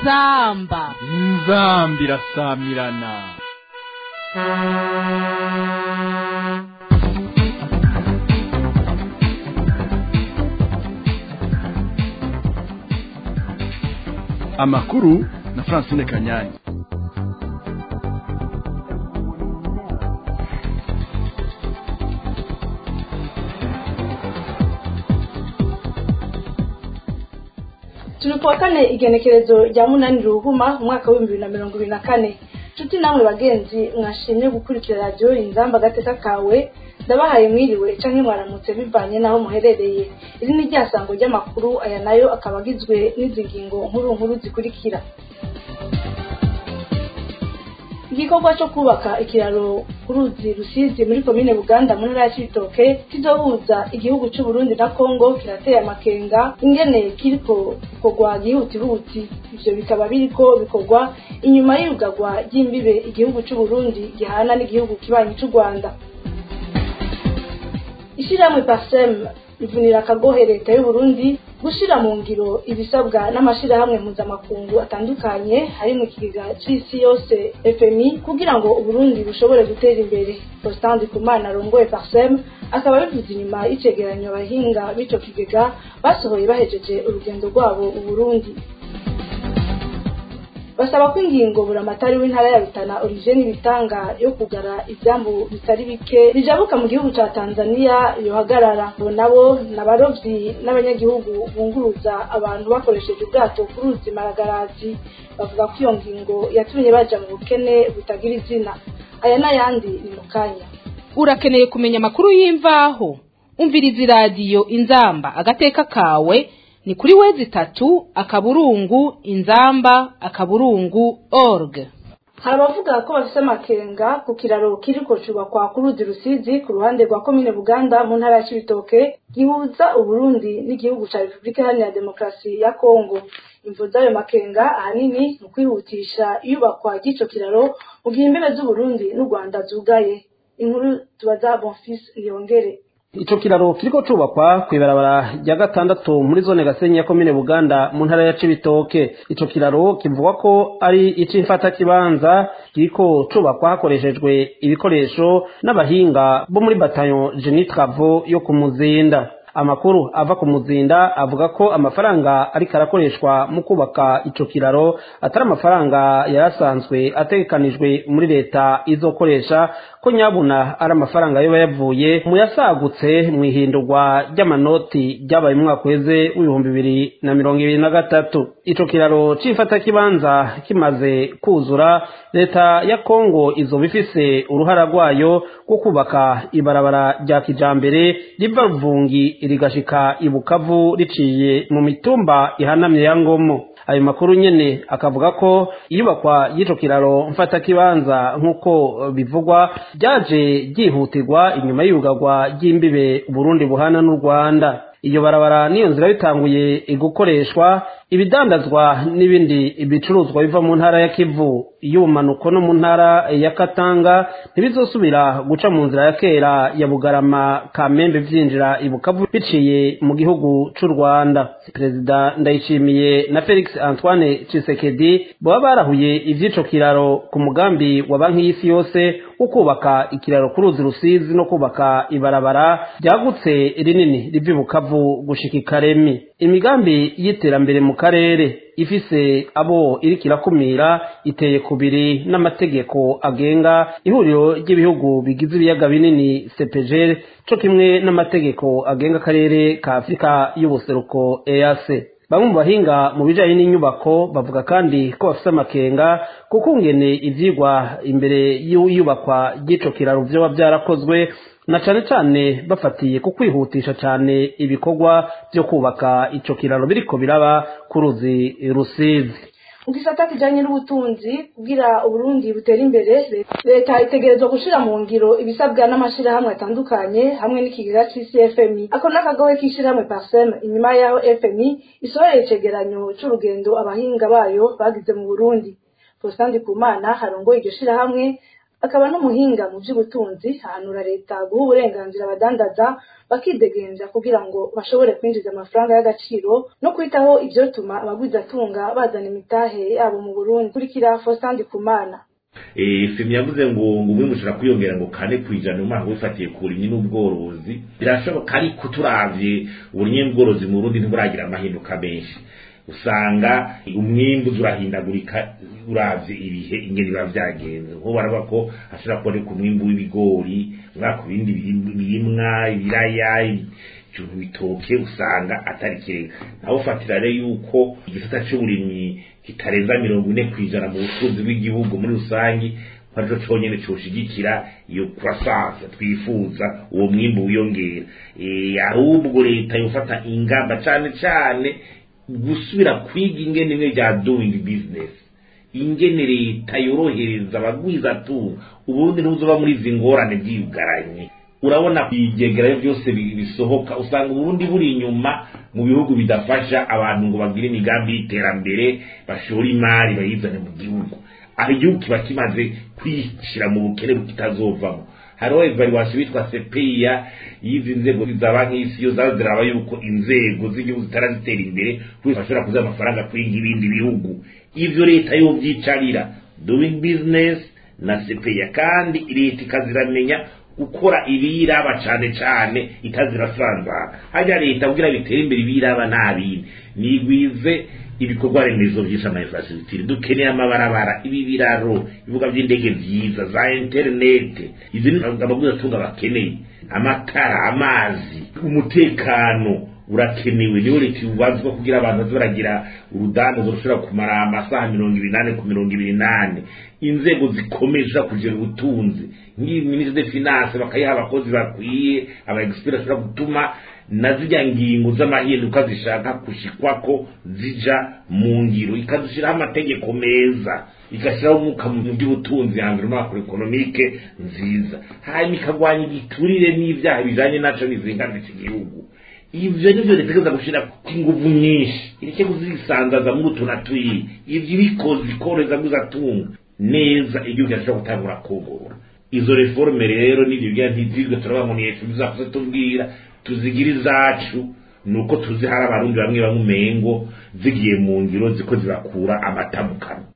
inzamba inzambi irasamirana amakuru na francine kanyanyi turi kuwa kane igenekerezo rya munani ruhuma umwaka w'ibihumbi bibiri na mirongo ibiri na kane nshuti namwe bagenzi mwashimye gukurikira radiyo inzamba agateka kawe ndabahaye mwiriwe canke mwaramutse bivanye n'aho muherereye iri ni ryasango ry'amakuru aya nayo akaba agizwe n'izi ngingo nkuru nkuru zikurikira igikorwa cyo kubaka ikiraro ku ruzi rusizi muri komine buganda mu ntara ya cibitoke kizohuza igihugu c'u Burundi na kongo kirateye amakenga ingene kiriko gikorwa gihutihuti ivyo bikaba biriko bikorwa inyuma y'iyugagwa ry'imbibe igihugu c'u Burundi gihana n'igihugu kibanyi c'u rwanda ishyirahamwe pasem rivunira akagohe leta y'u Burundi gushira mu ngiro ibisabwa n'amashirahamwe mpuzamakungu atandukanye harimo ikigega c'isi yose FMI kugira ngo Uburundi bushobore gutera imbere Constant Kumana arongoye Parsem akaba bivuze inyuma y'icegeranyo abahinga b'ico kigega basohoye bahejeje urugendo rwabo u Burundi basaba ko ingingo buramatari w'intara ya Rutana Olivier Nibitanga yo kugara ivyambu bitari bike bijabuka mu gihugu ca Tanzania yohagarara bo nabo n'abarovyi n'abanyagihugu bunguruza abantu bakoresheje ubwato ku ruzi Maragarazi bavuga ko iyo ngingo yatumye baja mu bukene butagira izina aya n'ayandi ni mu kanya urakeneye kumenya amakuru y'imvaho umviriza iradiyo inzamba agateka kawe ni kuri wezi itatu akaburungu inzamba akaburungu org hari abavuga ko bafise amakenga ku kiraro kiriko cubakwa ku ruzi rusizi ku ruhande rwa komine buganda mu ntara ya cibitoke gihuza uburundi n'igihugu ca repubulika iharanira demokarasi ya kongo imvo z'ayo makenga ahanini ni ukwihutisha iyubakwa ry'ico kiraro mu gihe imbibe z'uburundi n'u rwanda zugaye inkuru tubaza bonfis niyongere ico kiraro kiriko cubakwa kw'ibarabara rya gatandatu muri zone gasenyi ya komine buganda mu ntara ya cibitoke ico kiraro kivugwa ko ari ic'imfata kibanza kiriko cubakwa hakoreshejwe ibikoresho n'abahinga bo muri batayo geni travo yo ku muzinda amakuru ava ku muzinda avuga ko amafaranga ariko arakoreshwa mu kubaka ico kiraro atari amafaranga yarasanzwe ategekanijwe muri leta izokoresha ko nyabuna ari amafaranga yoba yavuye mu yasagutse mu ihindurwa ry'amanoti ryabaye mu mwaka uheze w'ibihumbi bibiri na mirongo ibiri na gatatu ico kiraro c'imfatakibanza kimaze kuzura leta ya kongo izoba ifise uruhara rwayo rwo kubaka ibarabara rya kijambere riva ruvungi rigashika ibukavu riciye mu mitumba ihanamye ya ngomo ayo makuru nyene akavuga ko iyubakwa y'ico kiraro mfatakibanza nk'uko bivugwa ryaje ryihutirwa inyuma y'iyugagwa ry'imbibe Burundi buhana n'u Rwanda iyo barabara niyo nzira bitanguye gukoreshwa ibidandazwa n'ibindi bicuruzwa biva mu ntara ya Kivu y'ubumanuko no mu ntara ya Katanga ntibizosubira guca mu nzira ya kera ya Bugarama Kamembe vyinjira ibukavu biciye mu gihugu c'u Rwanda Perezida Ndayishimiye na Felix Antoine Tshisekedi baba barahuye ivy'ico kiraro ku mugambi wa banki y'isi yose wo kubaka ikiraro ku ruzi rusizi no kubaka ibarabara ryagutse rinini riva ibukavu gushika ikaremi imigambi y'iterambere mu karere ifise abo iriko irakumira iteye kubiri n'amategeko agenga ihuriro ry'ibihugu bigize ibiyaga binini CPGL co kimwe n'amategeko agenga akarere ka Afurika y'ubuseruko EAC bamwe mu bahinga mu bijanye n'inyubako bavuga kandi ko bafise amakenga kuko ngene ivyigwa imbere y'iyubakwa ry'ico kiraro vyoba vyarakozwe na cane cane bafatiye ku kwihutisha cane ibikorwa vyo kubaka ico kiraro biriko biraba ku ruzi rusizi mu gisata kijanye n'ubutunzi kugira uburundi butere imbere leta itegerezwa gushira mu ngiro ibisabwa n'amashirahamwe atandukanye hamwe n'ikigega c'isi fmi ako n'akagohe k'ishirahamwe parsem inyuma yaho fmi isohoreye icegeranyo c'urugendo abahinga bayo bagize mu burundi faustin ndikumana harongoye iryo shirahamwe akaba n'umuhinga mu by'ubutunzi ahanura leta guha uburenganzira abadandaza bakidegenza kugira ngo bashobore kwinjiza amafaranga y'agaciro no kwitaho ibyotuma abagwizatunga bazana imitahe yabo mu burundi kurikira fosandi kumana femi yavuze ngo ngo umwe mushobora kwiyongera ngo kane ku ijana umwaka wifatiye ku burimyi n'ubworozi birashoboka ariko turavye uburimyi n'ubworozi mu burundi ntiburagira amahinduka menshi usanga umwimbu urahindagurika uravye ibihe ingene biba vyagenze nko baravuga ko hashobora kuboneka umwimbu w'ibigori umwaka ibindi birimwa ibiraya ibintu bitoke usanga atari kirenga naho ufatira rero yuko igisata c'uburimyi kitarenza mirongo ine kw'ijana mu butunzi bw'igihugu muri rusangi arico conyene coshigikira iyo croissance twifuza uwo mwimbu wiyongera ahubwo leta yofata ingamba cane cane gusubira kwiga ingene imwe rya doing business ingene leta yorohereza abagwizatunga uburundi ntuzoba muri izi ngorane bwiyugaranye urabona ibyegerayo byose bisohoka usanga uburundi buri inyuma mu bihugu bidafasha abantu ngo bagire imigambi y'iterambere bashore imari bayizane mu gihugu aho igihugu kiba kimaze kwishyira mu bukene kitazovamo hariho evaluation bitwa sepeya y'izi nzego za banki y'isi yo zaza ziraba yuko inzego z'igihugu zitarazitera imbere kuko bashobora kuziha amafaranga kwiga ibindi bihugu ivyo leta yovyicarira doing business na sepeya kandi leta ikaziramenya gukora ibiraba cane cane itazirasanzara harya leta kugira bitere imbere ibiraba ntabindi nigwize ibikorwa remezo vyinshi ama infrastructure dukeneye amabarabara ibi biraro ibibuga vy'indege vyiza za internet izi ni abagwizatunga bakeneye amatara amazi umutekano urakenewe niyo leta ibazwa kugira abantu baze baragira urudandazo rushobora kumara amasaha mirongo ibiri nane ku mirongo ibiri nane inzego zikomeye zishobora kugira ubutunzi nk'iyi minisitiri de finance bakayiha abakozi bakwiye aba expert bashobora gutuma na zirya ngingo z'amahinduka zishaka gushikwako zija mu ngiro ikazishyiraho amategeko meza igashyiraho umwuka mu by'ubutunzi hambere makro economique nziza hanyuma ikagwanya igiturire n'ibyaha bijanye naco bizingamika igihugu ivyo nivyo leta igeza gushira inguvu nyinshi ireke kuzisanzaza muri utu na turiya ivyo ibikoze ikorohereza guzatunga neza igihugu kirashobora gutangura kogorora izo reforme rero nivyo bya ntizirwe turabamo ni efu bizakuze tubwira tuzigira izacu nuko tuzi hari abarundi bamwe bamwe umengo zigiye mu ngiro ziko zibakura amata mu kanwa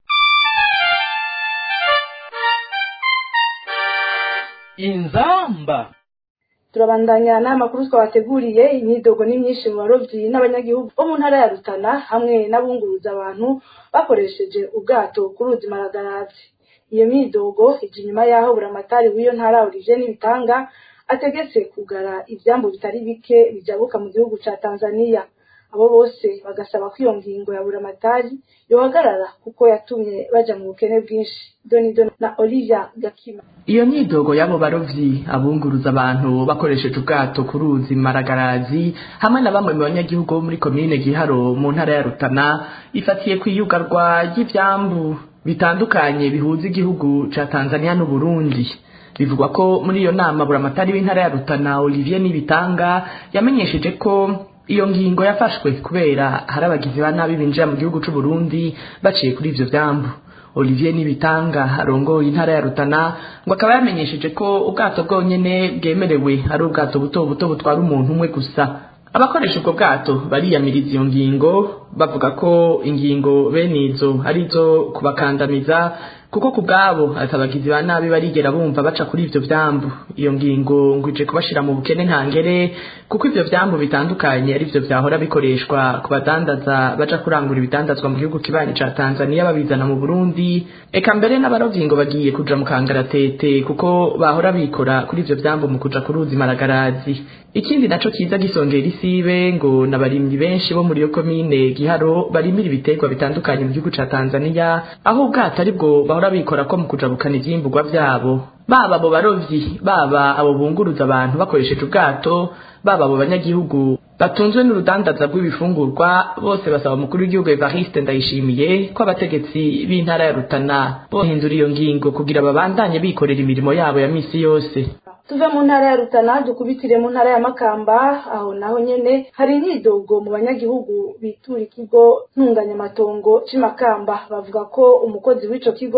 inzamba turabandanya n'amakuru twabateguriye imyidogo ni myinshi mu barovyi n'abanyagihugu bo mu ntara ya rutana hamwe n'abunguruza abantu bakoresheje ubwato ku ruzi maragarazi iyo myidogo ije inyuma y'aho buramatari w'iyo ntara olivier n'ibitanga ategetse kugara ivyambu bitari bike bijabuka mu gihugu ca tanzania abo bose bagasaba ko iyo ngingo ya buramatari yohagarara kuko yatumye baja mu bukene bwinshi donido na olivia gakima iyo myidogo y'abo barovyi abunguruza abantu bakoresheje ubwato ku ruzi maragarazi hamwe na bamwe mu banyagihugu bo muri komine giharo mu ntara ya rutana ifatiye ku iyugarwa ry'ivyambu bitandukanye bihuza igihugu ca tanzania n'uburundi bivugwa ko muri iyo nama buramatari w'intara ya rutana olivier nibitanga yamenyesheje ko iyo ngingo yafashwe kubera hari abagizi ba nabi binjira mu gihugu c'uburundi baciye kuri ivyo vyambu olivier nibitanga arongoye intara ya rutana ngo akaba yamenyesheje ko ubwato bwonyene bwemerewe ari ubwato buto buto butwara umuntu umwe gusa abakoresha ubwo bwato bariyamiriza iyo ngingo bavuga ko ingingo bene izo ari izo kubakandamiza kuko ku bwabo atabagizi ba nabi barigera bumva baca kuri ivyo vyambu iyo ngingo ngo ije kubashira mu bukene ntangere kuko ivyo vyambu bitandukanye ari vyo vyahora bikoreshwa ku badandaza baja kurangura ibidandazwa mu gihugu kibanyi ca Tanzania babizana mu Burundi eka mbere n'abarovyi ngo bagiye kuja mu kangaratete kuko bahora bikora kuri ivyo vyambu mu kuja kuruzi maragarazi ikindi naco kiza gisongera isibe ngo n'abarimyi benshi bo muri iyo komine giharo barimira ibiterwa bitandukanye mu gihugu ca Tanzania aho ubwato ari bwo bahora bikora ko mu kujabukana ivyimburwa vyabo baba abo barovyi baba abo bunguruza abantu bakoresheje ubwato baba abo banyagihugu batunzwe n'urudandaza rw'ibifungurwa bose basaba umukuru w'igihugu Evariste Ndayishimiye ko abategetsi b'intara ya Rutana bohindura iyo ngingo kugira babandanye bikorera imirimo yabo ya misi yose tuve mu ntara ya rutana dukubitire mu ntara ya makamba aho naho nyene hari imyidogo mu banyagihugu bitura ikigo ntunganyamatongo c'imakamba bavuga ko umukozi w'ico kigo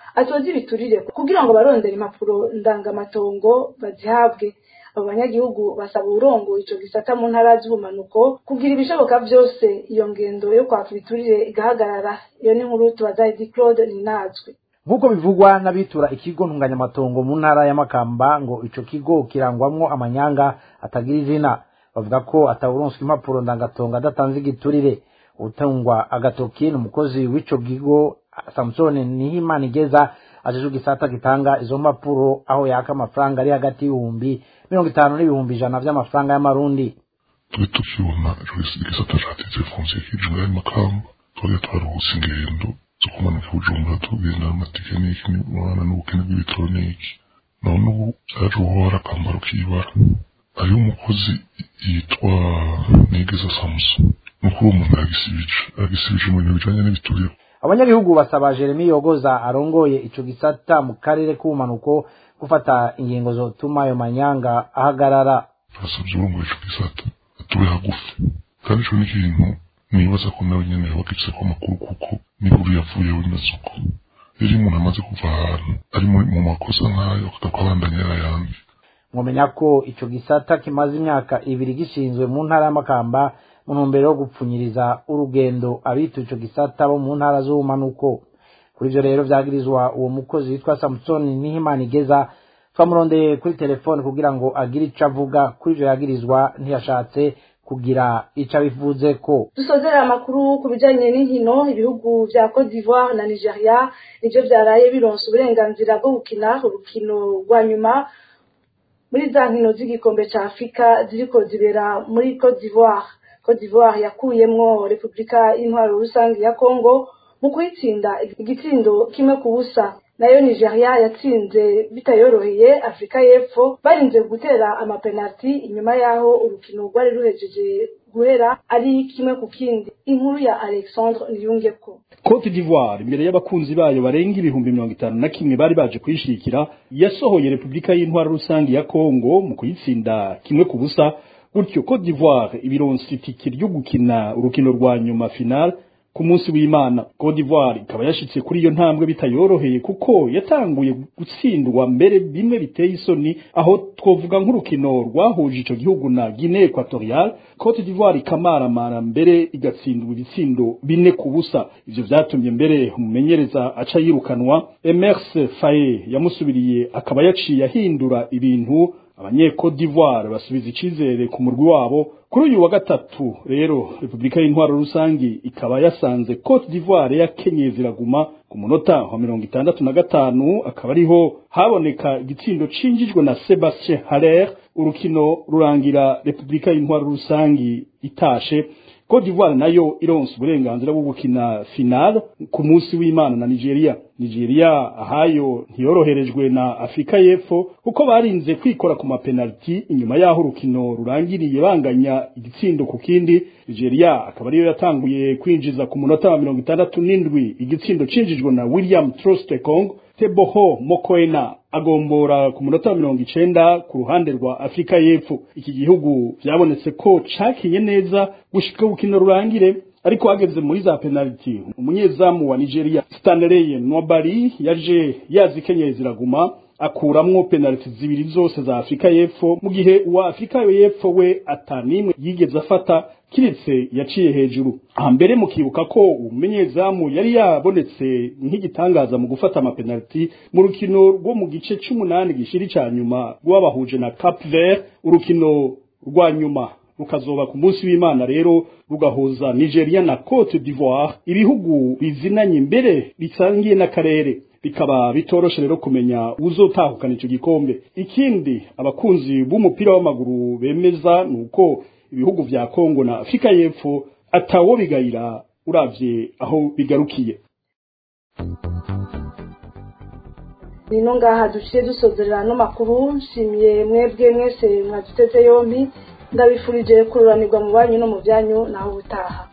atoza ibiturire kugira ngo barondere impapuro ndangamatongo bazihabwe abo banyagihugu basaba uburongo ico gisata mu ntara z'ubumanuko kugira ibishoboka vyose iyo ngendo yo kwaka ibiturire igahagarara iyo ni nkuru tubaza Edi Claude Ninazwe nk'uko bivugwa n'abitura ikigo ntunganyamatongo mu ntara ya makamba ngo ico kigo kirangwamwo amanyanga atagira izina bavuga ko atawuronswa impapuro ndangatongo adatanze igiturire utungwa agatoki ni umukozi w'ico kigo samusoni nihimana igeza ajejwe igisata gitanga izo mpapuro aho yaka amafaranga ari hagati y'ibihumbi mirongo itanu n'ibihumbi ijana vy'amafaranga y'amarundi tube tukibona igisata ca titre foncier kijunga y'amakamba twari twaruhutse ingendo zo kumanuka bujumbura tugenda amatike n'iki n'umwana n'ubukene bw'ibitoroniki none ubu vyaje uhohora akambaro k'ibara hariho umukozi yitwa nigeza samuson nukuri uwo muntu yagisibije yagisibije mu bintu bijanye n'ibiturire abanyagihugu basaba jeremy yogoza arongoye ico gisata mu karere k'ubumanuko gufata ingingo zotuma ayo manyanga ahagarara turasabye urongoye ico gisata atube hagufi kandi ico ni ikintu nibaza ko nawe nyene yabagifise ko amakuru kuko n'inkuru yavuyeho imeze uko rero iyo umuntu amaze kuva ahantu ari mu makosa nk'ayo akagaruka abandanya yarayandi mwomenya ko ico gisata kimaze imyaka ibiri gishinzwe mu ntara y'amakamba mu ntumbero yo gupfunyiriza urugendo abita ico gisata bo mu ntara z'ubumanuko kuri ivyo rero vyagirizwa uwo mukozi witwa samusoni nihimana igeza twamurondeye kuri telefone kugira ngo agire ico avuga kuri ivyo yagirizwa ntiyashatse kugira ico abivuzeko dusozera amakuru ku bijanye n'inkino ibihugu vya Cote d'Ivoire na Nigeria nivyo vyaraye bironse uburenganzira bwo gukina urukino rwa nyuma muri za nkino z'igikombe ca Afrika ziriko zibera muri Cote d'Ivoire Cote d'Ivoire yakuyemwo Republika y'Intwaro rusange ya Congo mu kuyitsinda igitsindo kimwe ku busa nayo Nigeria yatsinze bitayoroheye Afrika y'Epfo barinze gutera amapenalti inyuma yaho urukino rwari ruhejeje guhera ari kimwe ku kindi inkuru ya Alexandre Niyungeko Cote d'Ivoire imbere y'abakunzi bayo barenga ibihumbi mirongo itanu na kimwe bari baje kuyishikira yasohoye Republika y'Intwaro rusange ya Congo mu kuyitsinda kimwe ku busa gutyo Cote d'Ivoire ibironse itike ryo gukina urukino rwa nyuma final ku munsi w'Imana Cote d'Ivoire ikaba yashitse kuri iyo ntambwe bitayoroheye kuko yatanguye gutsindwa mbere bimwe biteye isoni aho twovuga nk'urukino rwahuje ico gihugu na Guinea Equatorial Cote d'Ivoire ikamaramara mbere igatsindwa ibitsindo bine ku busa ivyo vyatumye mbere umumenyereza aca yirukanwa Emerse Faye yamusubiriye akaba yaciye ahindura ibintu abanye-Cote d'Ivoire basubiza icizere ku murwi wabo kuri uyu wa gatatu rero Republika y'Intwaro rusangi ikaba yasanze Cote d'Ivoire yakenyeye ziraguma ku munota wa mirongo itandatu na gatanu akaba ariho haboneka igitsindo cinjijwe na Sebastien Haller urukino rurangira Republika y'Intwaro rusangi itashe Cote d'Ivoire nayo ironse uburenganzira bwo gukina final ku munsi w'Imana na Nigeria. Nigeria ahayo ntiyoroherejwe na Afrika y'Epfo kuko barinze kwikora ku mapenalty inyuma yaho urukino rurangiriye banganya igitsindo ku kindi. Nigeria akaba ariyo yatanguye kwinjiza ku munota wa mirongo itandatu n'indwi igitsindo cinjijwe na William Trostekong Teboho Mokoena agombora ku munota wa mirongo icenda ku ruhande rwa Afrika y'Epfo. Iki gihugu vyabonetse ko cakinye neza gushika urukino rurangire ariko hageze muri za penalty umunyezamu wa Nigeria Stanley Nwabari yaje yazikenyeye ziraguma akuramwo penalty zibiri zose za Afrika y'Epfo mu gihe uwa Afrika y'Epfo we atanimwe yigeze afata kiretse yaciye hejuru hambere mukibuka ko umunyezamu yari yabonetse nk'igitangaza mu gufata amapenalty mu rukino rwo mu gice c'umunani gishiri ca nyuma rwabahuje na Cap Vert urukino rwa nyuma rukazoba ku munsi w'Imana rero rugahuza Nigeria na Cote d'Ivoire ibihugu bizinanye imbere bisangiye n'akarere bikaba bitoroshe rero kumenya uzotahukana ico gikombe ikindi abakunzi b'umupira w'amaguru bemeza nuko ibihugu vya Kongo na Afrika y'Epfo atawo bigayira uravye aho bigarukiye nino ngaha duciye dusozerera no makuru nshimiye mwebwe mwese mwaduteze yompi ndabifurije kururanirwa mu banyu no mu byanyu naho ubutaha